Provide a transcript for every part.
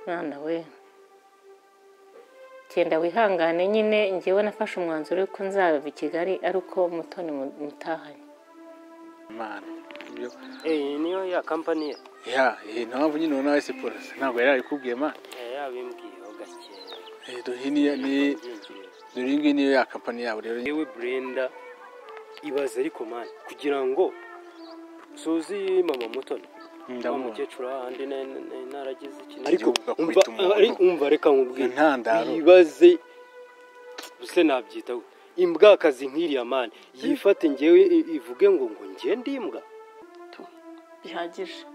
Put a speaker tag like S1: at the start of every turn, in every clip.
S1: mwana we genda wihangane nyine njyewe nafashe umwanzuro yuko nzabava i kigali ari uko mutoni mutahanye
S2: imana ibyo
S3: Eh, niyo ya kampani ye
S2: ya iyi nta mpamvu nyine ubona wese polisi ntabwo yari yabikubwiye mwana
S3: Eh, yabimbwiyeho gake
S2: Eh, dore iyi niyo ni
S3: Byinjiye.
S2: dore iyi ngiyi niyo ya kampani yabo rero
S3: yewe Brenda ibaze ariko mani kugira ngo suzi mama mutoni wa
S2: ndamubona
S3: mukecuru ahandi na- na- na- naragize ikintu
S2: Ariko
S3: Igihugu
S2: ugakubita
S3: umva-
S2: umuntu.
S3: ari- umva reka nkubwire
S2: intandaro
S3: ibaze use nabyita gute? imbwakazi nk'iriya mani yifate ngewe i- ivuge ngo ngo ngiye ndimbwa
S4: bihagije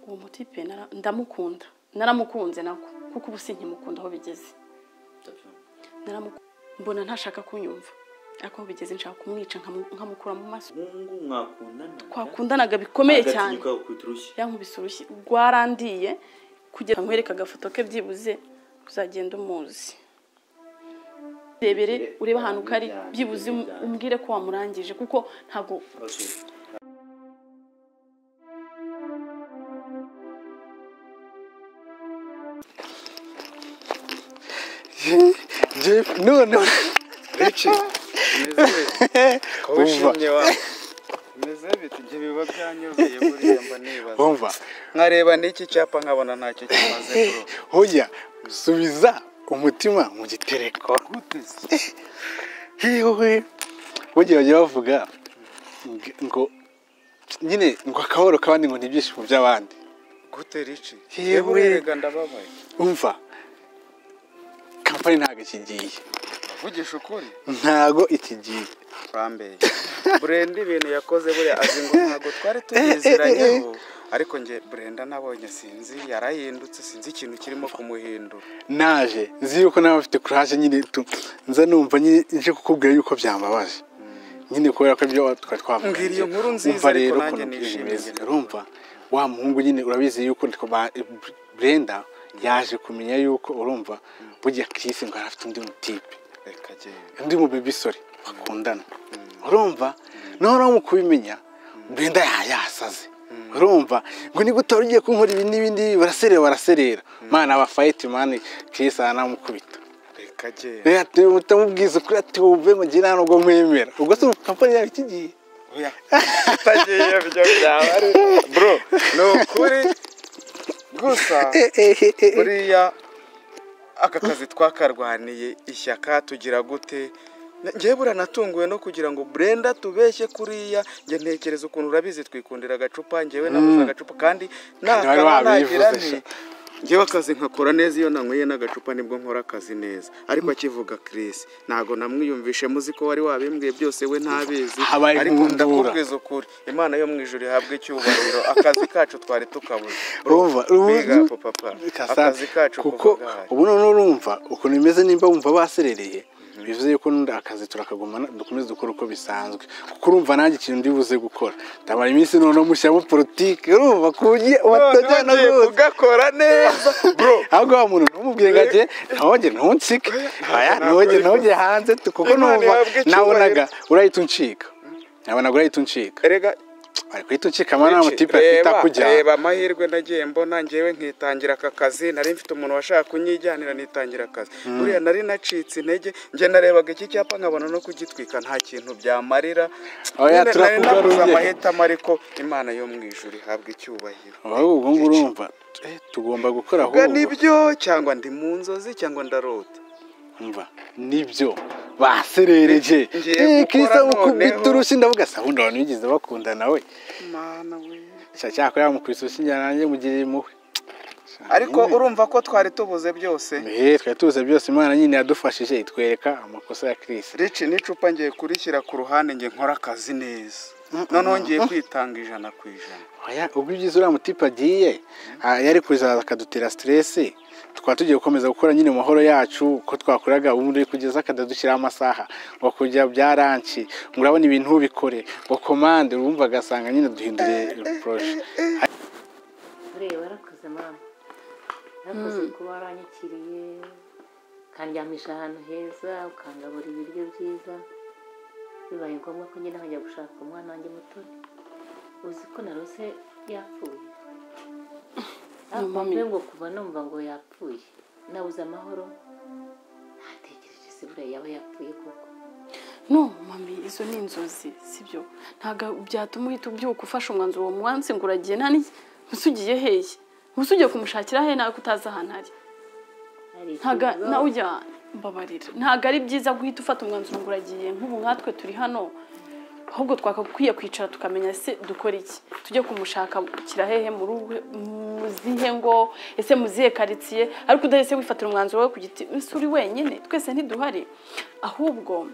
S4: uwo muti pe nara- ndamukunda naramukunze nako kuko ubu sinkimukunda aho bigeze Naramuku- mbona ntashaka kunyumva ariko aho bigeze nshaka kumwica nkamu- nkamukura mu maso
S5: mungu mwakundana
S4: twakundanaga bikomeye cyane
S5: agatinyuka gukubita urushyi
S4: yankubise urushyi rwarandiye kugira ngo nkwereke agafoto ke byibuze uzagenda umuzi rebere urebe ahantu uko ari byibuze um- umbwire ko wamurangije kuko ntabwo
S2: jeff none rachel umva
S6: meze bite ibyo biba byanyuzeye buriya mba nibaza
S2: umva
S6: nkareba n'iki cyapa nkabona ntacyo kimaze bro.
S2: hoya subiza umutima mu gitereko
S6: gute se
S2: hiwe burya bajya bavuga ng- ngo nyine ngo akahoro k'abandi ngo n'ibyishimo by'abandi
S6: gute rici
S2: Yewe.
S6: yewe rega ndababaye
S2: umva kampani ntabwo ikigiye
S6: uvugisha ukuri
S2: ntago ikigiye
S6: bambeye burenda ibintu yakoze buriya azi ngo ntabwo twari tubiziranyeho ariko njye burenda nabonye sinzi yarahindutse sinzi ikintu kirimo kumuhindura
S2: naje nzi yuko nawe afite kuraje nyine tu nza numva nyine nje kukubwira yuko byambabaje nyine kubera ko ibyo twari twavuze
S6: Mbwira iyo nkuru nziza,
S2: Umva
S6: ariko
S2: rero
S6: nanjye
S2: ukuntu byinshi
S6: nishimiye
S2: bimeze.
S6: njye.
S2: urumva wa muhungu nyine urabizi yuko ndi kuba- Brenda yaje kumenya yuko urumva burya Chris ngo yari afite undi mutipe
S6: reka genda
S2: undi mubibisore bakundana urumva noneho nawe mu kubimenya Brenda ya- yasaze urumva ngo niba utari ugiye kunkora ibi n'ibi n'ibi baraserera baraserera mana abafayiti mani Chris aranamukubita
S6: reka genda
S2: rero ati utamubwiza ukuri ati wumve mugire hano ubwo mwemera ubwo se kampani yawe ikigiye
S6: oya utagiye ibyo byaba ari bro ni ukuri gusa buriya aka kazi twakarwaniye ishyaka tugira gute ngewe buriya natunguwe no kugira ngo burenda tubeshye kuriya njye ntekereza ukuntu urabizi twikundira agacupa ngewe nabuze agacupa kandi
S2: wari
S6: nakaba
S2: wabivuze sha.
S6: nagira nti ngewe akazi nkakora neza iyo nanyweye n'agacupa nibwo nkora akazi neza ariko akivuga Chris ntabwo namwiyumvishe muzi ko wari wabimbwiye byose we ntabizi
S2: Habaye
S6: ariko
S2: nkundura.
S6: ndakubwiza ukuri imana yo mu ijoro ihabwe icyubahiro akazi kacu twari tukabuze
S2: urumva
S6: biga
S2: ubu-
S6: papa
S2: Kasa,
S6: akazi kacu
S2: kuko
S6: kuva gahari
S2: ubu noneho urumva ukuntu bimeze nimba wumva baserereye bivuze yuko n'undi akazi turakagumana dukomeze dukore uko bisanzwe kuko urumva nanjye ikintu ndi buze gukora ndamara iminsi noneho mushyiramo politiki urumva ku buryo batajyana
S6: None ugiye
S2: rwose
S6: kugakora neza bro
S2: ahubwo wa muntu ntumubwire ngo ajye ntongere ntunsike aya ntongere ntongere hanze tu- kuko
S6: Imana
S2: numva
S6: ihabwe icyubahiro.
S2: nabonaga urahita uncika nabonaga urahita uncika
S6: erega
S2: ari guhita uncika amara nta mutipe afite
S6: reba
S2: akujyana
S6: reba amahirwe nagiye mbona ngewe nkitangira aka kazi nari mfite umuntu washaka kunyijyanira nitangira akazi buriya nari nacitse intege njye narebaga iki cyapa nkabona no kugitwika nta kintu byamarira
S2: Oya,
S6: Nyine nari nabuze
S2: turakugaruye.
S6: amahitamo ariko imana yo mu ijuru ihabwa icyubahiro
S2: ahubwo ubwo ngubwo urumva eh, tugomba gukora
S6: ubwo
S2: ahubwo
S6: nibyo cyangwa ndi mu nzozi cyangwa ndarota
S2: umva nibyo baserereje
S6: Ngiye
S2: Eh,
S6: gukora
S2: Kristo amukubita
S6: noneho.
S2: urushyi ndavuga se ahubwo abantu bigeze bakundana we
S6: mana we
S2: Sha, cyakora yamukubise urushyi njyana nanjye mugirira impuhwe
S6: ariko urumva ko twari tubuze byose
S2: ehe twari tubuze byose imana nyine yadufashije itwereka amakosa ya kirisi
S6: rici n'icupa ngiye kurishyira ku ruhande ngiye nkora akazi neza noneho ngiye kwitanga ijana ku ijana
S2: Oya, ubwo ibyiza uriya mutipe agiye ah, yari kuzaza akadutera siteresi tukaba tugiye gukomeza gukora nyine mu mahoro yacu uko twakoraga ubundi kugeza akadadushyiraho amasaha ngo kujya bya ranci ngo urabona ibintu ubikore ngo komande urumva agasanga nyine duhindure poroje
S1: buriya warakoze mama warakoze kuba waranyakiriye ukandyamisha ahantu heza ukangaburira ibiryo byiza bibaye ngombwa ko ngenda nkajya gushaka umwana wanjye muto uzi ko narose yapfuye
S4: mami
S1: ngo kuva numva ngo yapfuye nabuze amahoro ntatekereje se buriya yaba yapfuye koko
S4: no mami izo ni inzozi sibyo ntabwo byatuma uhita ubyuka ufashe umwanzuro uwo munsi ngo uragiye nta n'iki mbese ugiye heye mbese ugiye kumushakira he nawe utazi ahantu ari
S1: Hari
S4: ntago
S1: ikibazo.
S4: nawe ujya mbabarira ntago ari byiza guhita ufata umwanzuro ngo uragiye nk'ubu nkatwe turi hano ahubwo twakakwiye kwicara tukamenya se dukora iki tujye kumushakira hehe mu rugo muzihe ngo ese muzihe karitsiye ariko udahise wifatira umwanzuro we ku giti ese uri wenyine twese ntiduhari ahubwo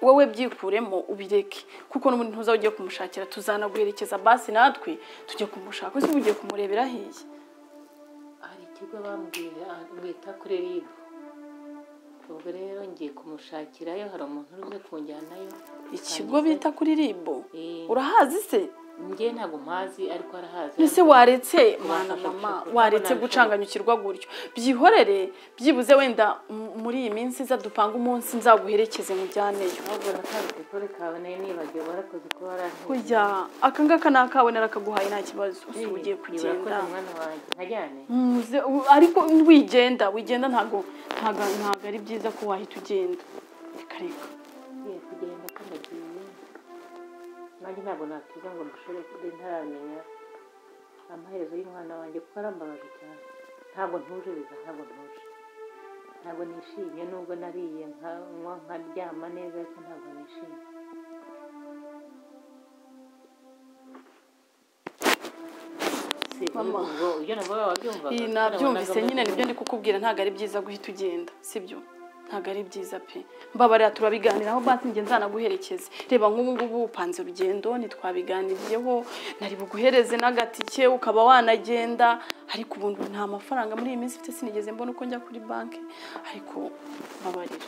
S4: wowe byikuremo ubireke kuko n'ubundi ntuza ugiye kumushakira tuzanaguherekeza basi natwe tujye kumushaka ese uba ugiye kumurebera hiye
S1: hari ikigo bambwiye ah, bita kuri rib ubwo rero ngiye kumushakirayo hari umuntu uje kunjyanayo
S4: ikigo bita kuri ribo
S1: Eh.
S4: urahazi se
S1: njye ntabwo mpazi ariko arahazi
S4: ese waretse mwana
S1: Wafasha
S4: mama
S1: gushaka
S4: waretse
S1: kubona
S4: gucanganyukirwa gutyo byihorere byibuze wenda m- muri iyi minsi iza dupange umunsi nzaguherekeze mujyaneyo
S1: ahubwo nakanze kore kawe nayo nibagiwe warakoze kuba warantumye.
S4: kujya aka ngaka ni akawe narakaguhaye nta kibazo
S1: Eh,
S4: usi ugiye
S1: nibura ko
S4: kugenda
S1: nta mwana wanjye nkajyane
S4: Muze- u- ariko wigenda wigenda ntago ntago ntago ari byiza ko wahita ugenda reka reka
S1: ngiye kugenda ko ndagiye nanjye ntabwo natuza ngo mushobore kuba ntaramenya amaherezo y'umwana wanjye kuko arambabaje cyane ntabwo ntuje biza ntabwo ntuje ntabwo nishimye nubwo nariye nkanywa nkaryama neza ariko ntabwo nishimye Si,
S4: Mama.
S1: ubwo ibyo nabwo wabyumvaga
S4: iyi nabyumvise nyine nibyo ndi kukubwira ntabwo ari byiza guhita ugenda sibyo ntabwo ari byiza pe mbabarira turabiganiraho basi njye nzanaguherekeze reba nk'ubu ngubu upanze urugendo ntitwabiganiriyeho nari buguhereze n'agatike ukaba wanagenda ariko ubu nta mafaranga muri iyi minsi mfite sinigeze mbona uko njya kuri banki ariko mbabarira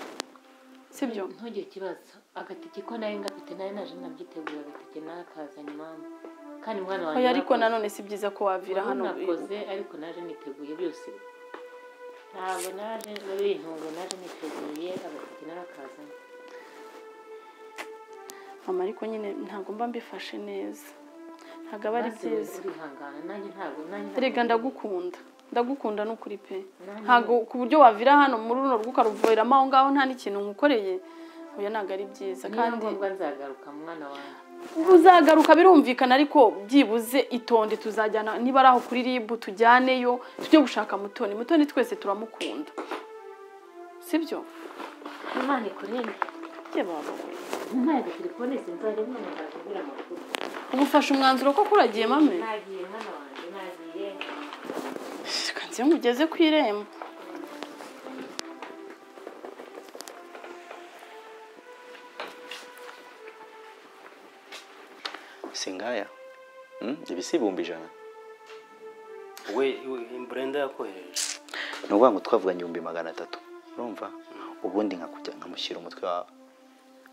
S4: sibyo
S1: ntugire ikibazo agatike ko nayo ngafite nayo naje nabyitegura agatike nakazanye mama kandi umwana wanjye
S4: oya ariko
S1: narakoze.
S4: nanone si byiza ko wavira hano
S1: nakoze ariko naje niteguye byose ntabwo naje bintu ngo naje niteguye agatike narakazanye
S4: mama ariko nyine ntabwo mba mbifashe neza ntabwo aba ari
S1: Maze we
S4: byiza
S1: urihangana nanjye ntabwo nanjye ntabwo-
S4: Erega ndagukunda ndagukunda n'ukuri pe
S1: Nanjye-
S4: ntabwo ku buryo wavira hano muri runo rugo ukaruvuriramo aho ngaho nta n'ikintu nkukoreye oya ntabwo ari byiza
S1: niba
S4: kandi
S1: ngombwa nzagaruka mu mwana wanjye
S4: uzagaruka birumvikana ariko byibuze itonde tuzajyana niba ari aho kuri rib tujyaneyo tujye gushaka mutoni mutoni twese turamukunda sibyo
S1: imana ikurebe
S4: ye baba we
S1: ntabwo telefone sinzajya mwana nzakubwira amakuru
S4: ubu ufashe umwanzuro ko kuragiye mame
S1: nagiye mwana wanjye nagiye
S4: reka nze ngugeze ku irembo
S5: singaya Mm, ibi si ibihumbi ijana
S3: we imburenda yakohereje
S5: ni ukuvuga ngo twavuganye ibihumbi magana atatu urumva ubundi nkakujya nkamushyira umutwe wawe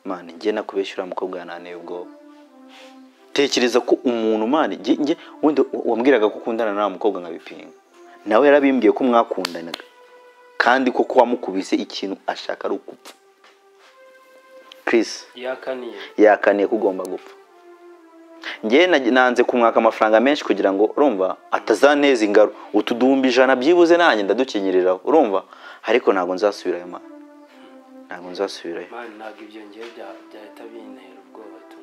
S5: mani njye nakubeshya uriya mukobwa yananiye ubwo tekereza ko umuntu mani njye njye ubundi wa- wambwiraga ko ukundana n'uriya mukobwa nkabipinga nawe yarabimbwiye ko mwakundanaga kandi koko wamukubise ikintu ashaka ari ukupfa Chris
S3: yakaniye
S5: yakaniye ko ugomba gupfa njye na- nanze kumwaka amafaranga menshi kugira ngo urumva atazaneza ingaro utu duhumbi ijana byibuze nanjye ndadukinyiriraho urumva ariko ntabwo nzasubirayo mama ntabwo nzasubirayo
S3: mani ntabwo ibyo ngiye bya- byahita bintera ubwoba tu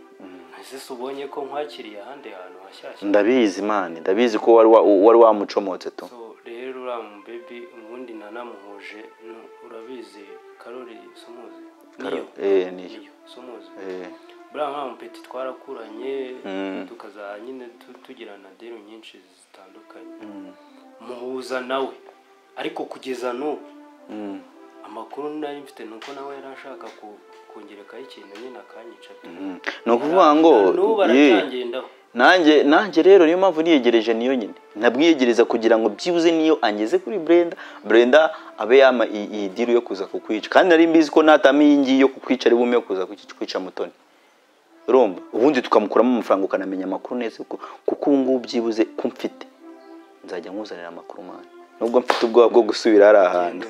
S3: ese si ubonye ko nkwakiriye ahandi hantu hashyashya
S5: ndabizi mani ndabizi ko wari wa- wari wamucomotse tu
S3: so rero uriya mubebi ubundi nanamuhuje nu- urabizi karori sumuzi
S5: Karo- eh, niyo.
S3: sumuzi
S5: Eh,
S3: buriya nka mupeti twarakuranye
S5: Mm.
S3: tukaza nyine tu- tugira na deni nyinshi zitandukanye
S5: mm,
S3: muhuza nawe ariko kugeza n'ubu
S5: mm,
S3: amakuru nari mfite ni uko nawe yari ashaka ku- kungerekaho ikintu nyine akanyica pe.
S5: mm. ni ukuvuga ngo
S3: Na n'ubu
S5: ye,
S3: aracyangendaho
S5: nanjye nanjye rero niyo mpamvu niyegereje niyo nyine nabwiyegereza kugira ngo byibuze niyo angeze kuri brenda brenda abe yama iyi iyi diru yo kuza kukwica kandi nari mbizi ko natama iyi ngiyi yo kukwica ari bume yo kuza kuki- kwica mutoni urumva ubundi tukamukuramo amafaranga ukanamenya amakuru neza kuko kuko ubu ngubu byibuze ko mfite nzajya nkuzanira amakuru mani nubwo mfite ubwoba bwo gusubira hari ahantu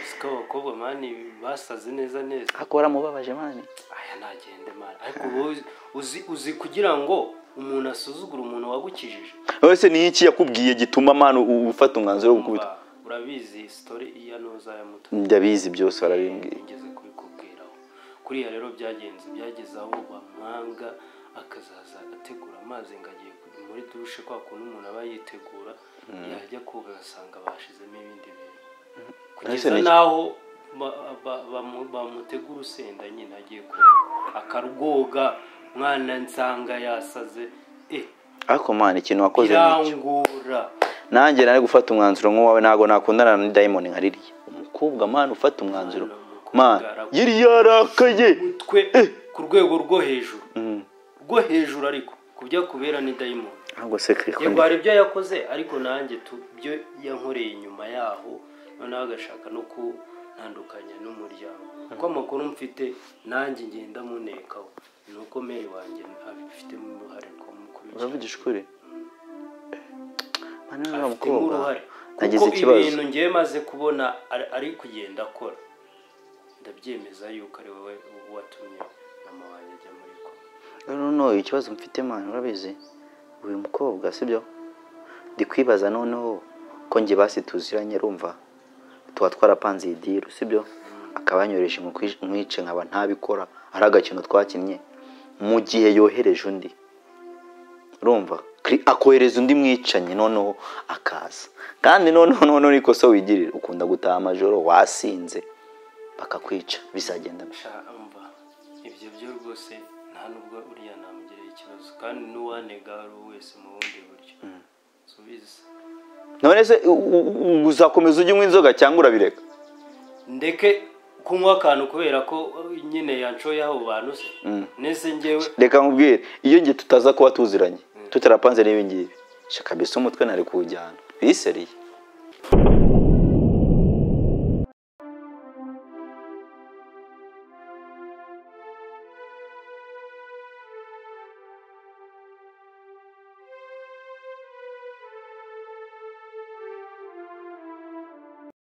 S3: siko abakobwa mani basaze neza neza
S5: ariko waramubabaje mani
S3: aya ntagende mani ariko ubu uzi uzi kugira ngo umuntu asuzugura umuntu wagukijije
S5: wese ni iki yakubwiye gituma mwana u- ufata umwanzuro wo gukubita
S3: Umva, urabizi sitori iya noza ya muto
S5: ndabizi byose barabimbwiye
S3: ngeze kubikubwiraho kuriya rero byagenze byageze aho bamwanga akazaza agategura amazi ngo agiye ku- muri dushe kwa kuntu umuntu aba yitegura yajya koga agasanga bashyizemo ibindi bintu kugeza
S5: ni-
S3: n'aho ba- ba- bamu- bamutegura urusenda nyine agiye koga akarwoga mwana nsanga yasaze eh
S5: ariko mwana ikintu wakoze ni iki
S3: birangora
S5: nanjye nari gufata umwanzuro nk'uwawe ntabwo nakundana na dayimoni nka ririya umukobwa mwana ufata umwanzuro
S3: Mwana, umukobwa
S5: mwana
S3: arakuzi.
S5: yari yarakaye
S3: umutwe ku rwego rwo hejuru
S5: Mm.
S3: rwo hejuru ariko ku byakubera ni dayimoni
S5: ntabwo se
S3: yego hari ibyo yakoze ariko nanjye tu- byo yankoreye inyuma yaho noneho agashaka no kuntandukanya n'umuryango kuko amakuru mfite nanjye ngenda munekaho ni uko meri wanjye abifitemo uruhare rwamukurikira
S5: uravugisha ukuri mwana uriya
S3: afitemo
S5: mukobwa
S3: uruhare
S5: nagize
S3: kuko
S5: ikibazo
S3: ibintu ngewe maze kubona ari- ari kugenda akora ndabyemeza yuko ari wowe watumye mama wanjye ajya muri ko
S5: noneho ikibazo mfite mwana urabizi uyu mukobwa sibyo ndi kwibaza noneho ko njye basi tuziranye rumva tuba twarapanze iyi diru sibyo akaba yanyohereje nk'ukwi- nkwice nkaba ntabikora ari agakino twakinnye mu gihe yohereje undi urumva Kri- akohereza undi mwicanyi noneho akaza kandi noneho noneho nikosa wigirira ukunda gutaha amajoro wasinze bakakwica bizagenda gute?
S3: mva ibyo byo rwose nta nubwo uriya namugirira ikibazo kandi n'uwanega ari uwo wese mu bundi buryo subiza
S5: none se u- u- u- uzakomeza ujya unywa inzoga cyangwa urabireka
S3: ndeke kunywa akantu kubera ko eh, nyine yanshoye aho bantu se nese ngewe
S5: reka nkubwire iyo ngiye tutaza kuba tuziranye tutarapanze n'ibi ngibi shaka mbese umutwe ntari kuwujyana biseriye